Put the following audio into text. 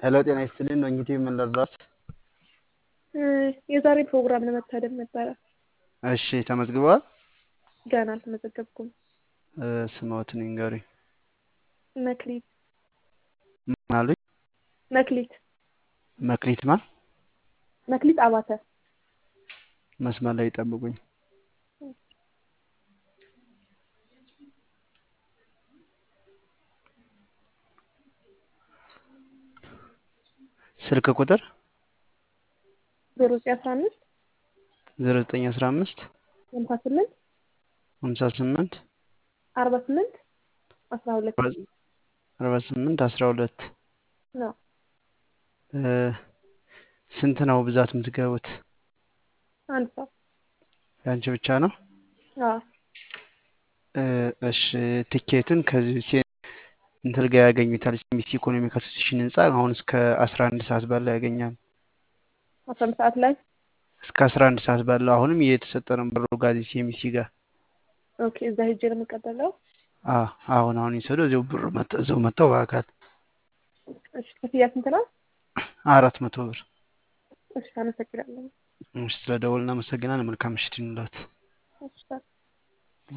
ሄሎ ጤና ይስጥልኝ ነው እንግዲህ ምን ልርዳዎት? የዛሬ ፕሮግራም ለመታደም ነበረ። እሺ ተመዝግበዋል? ገና አልተመዘገብኩም። ስምዎትን ይንገሩኝ? መክሊት ምን አሉኝ? መክሊት መክሊት ማን? መክሊት አባተ መስመር ላይ ይጠብቁኝ። ስልክ ቁጥር ዜሮ ዘጠኝ አስራ አምስት ዜሮ ዘጠኝ አስራ አምስት ሀምሳ ስምንት ሀምሳ ስምንት አርባ ስምንት አስራ ሁለት አርባ ስምንት አስራ ሁለት ነው። ስንት ነው ብዛት የምትገቡት? አንድ ሰው የአንቺ ብቻ ነው? አዎ እሺ ትኬቱን ከዚህ እንትን ጋር ያገኙታል። ሚስ ኢኮኖሚክ አሶሴሽን ህንፃ አሁን እስከ አስራ አንድ ሰዓት ባለው ያገኛል። አስራ አንድ ሰዓት ላይ እስከ አስራ አንድ ሰዓት ባለው አሁንም እየተሰጠ ነው። በሮ ጋዚ ሲኤምሲ ጋር ኦኬ። እዛ ሄጄ ነው የምቀበለው። አዎ አሁን አሁን ይሰዱ እዚው ብር እዚው መጥተው በአካል እሺ። ክፍያ ስንት ነው? አራት መቶ ብር። እሺ፣ አመሰግናለሁ። እሺ፣ ስለ ደወል እናመሰግናለን። መልካም ምሽት ይኑላት። እሺ